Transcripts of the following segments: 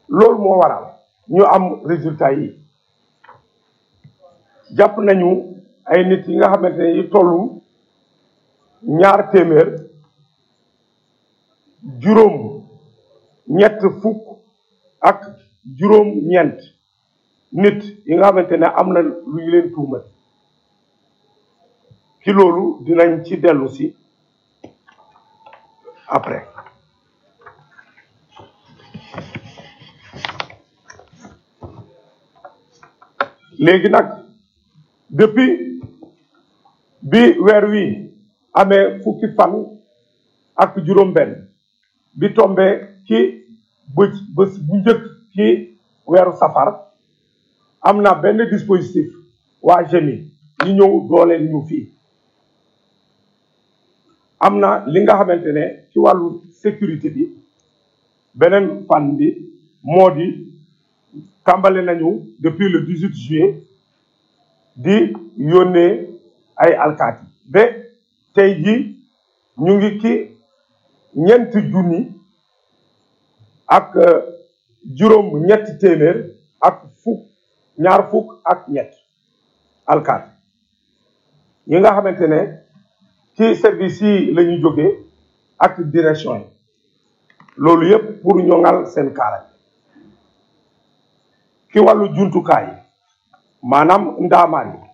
loolu moo waral ñu am résultat yi jàpp nañu ay nit yi nga xamante ne yi tollu ñaar téeméer juróom ñett fukk ak juróom ñeent nit yi nga xamante ne am na lu ñu leen tuumal ci loolu dinañ ci dellu si après léegi nag depuis bi weer wi amee fukki fan ak juróom-benn bi tombe ci bës bés bu njëkk ci weeru safar am na benn dispositif waa GMI ñu ñëw dooleel ñu fii am na li nga xamante ne ci wàllu sécurité bi beneen fan bi moo di tàmbale nañu depuis le 18 juillet di yónnee ay alkaati ba tey ji ñu ngi ci ñeenti junni ak juróom ñetti téeméer ak fukk ñaar fukk ak ñett alkaati yi nga xamante ne ci service yi la ñu jógee ak direction yi loolu yépp pour ñoŋal seen kaara ci wàllu jumtukaay maanaam ndaamaan yi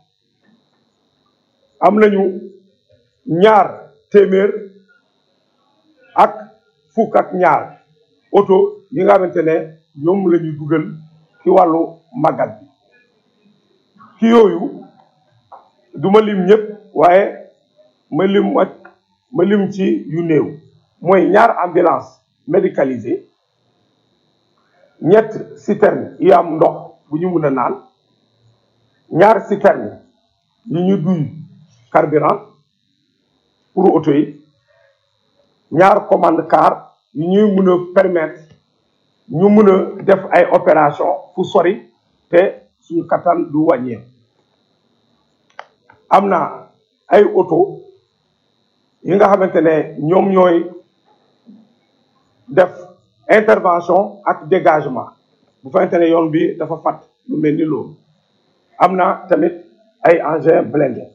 am nañu ñaar téeméer ak fukk ak ñaar oto yi nga xamante ne ñoom la ñuy dugal ci wàllu màggal bi ci yooyu duma lim ñëpp waaye ma lim ma lim ci yu néew mooy ñaar ambulance médicalisée ñett citerne yi am ndox bu ñu mun a naan ñaar citerne yi ñu duy carburant pour auto yi ñaar commande car yi ñuy mun a permettre ñu mun a def ay opération fu sori te suñu kattan du wàññeeku am na ay auto yi nga xamante ne ñoom ñooy def intervention ak dégagement bu fekkente ne yoon bi dafa fat lu mel ni loolu am na tamit ay engins blindés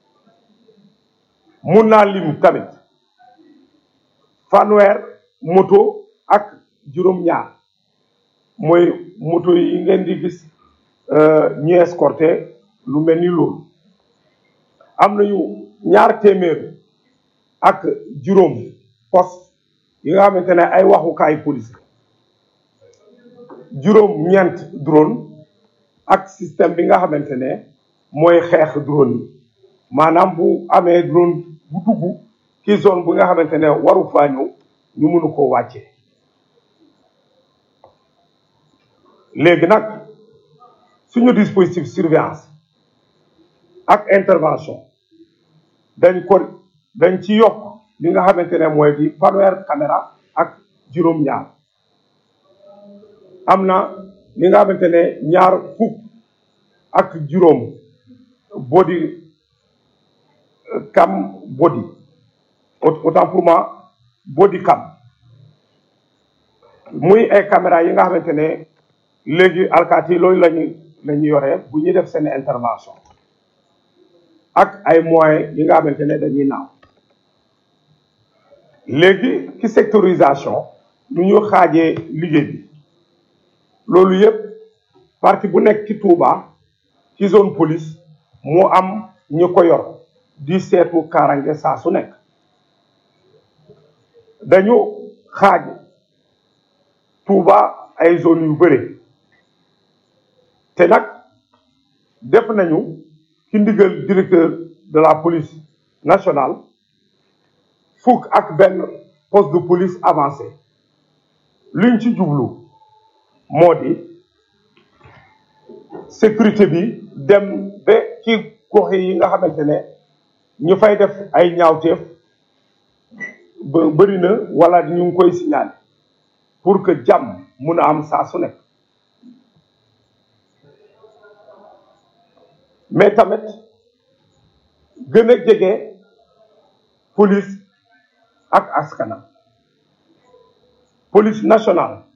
mun naa lim tamit fanweer moto ak juróom-ñaar mooy moto yi ngeen di gis ñu escorté lu mel ni loolu am nañu ñaar téeméer ak juróom poste yi nga xamante ne ay waxukaay police juróom ñeent drone ak système bi nga xamante ne mooy xeex drone yi maanaam bu amee drone bu dugg ci zone bu nga xamante ne waru faa ñëw ñu mënu ko wàccee léegi nag suñu dispositif surveillance ak intervention dañ ko dañ ci yokk li nga xamante ne mooy di fanweer caméra ak juróom-ñaar am na li nga xamante ne ñaar fukk ak juróom body cam body autant pour moi body cam muy ay caméra yi nga xamante ne léegi alkaati loolu lañu la ñu yoree bu ñuy def seen intervention ak ay moyens yi nga xamante ne dañuy naaw léegi ci sectorisation nu ñu xaajee liggéey bi loolu yëpp parti bu nekk ci Touba ci zone police moo am ñu ko yor di seetu kaarange saa su nekk dañu xaaj Touba ay zone yu bëri te nag def nañu ci ndigal directeur de la police nationale fukk ak benn poste de police avancé luñ ci jublu moo di sécurité bi dem ba ci gox yi nga xamante ne ñu fay def ay ñaawteef ba bëri na wala ñu ngi koy signaler pour que jàmm mun a am saa su nekk mais tamit gën a jege police ak askanam police nationale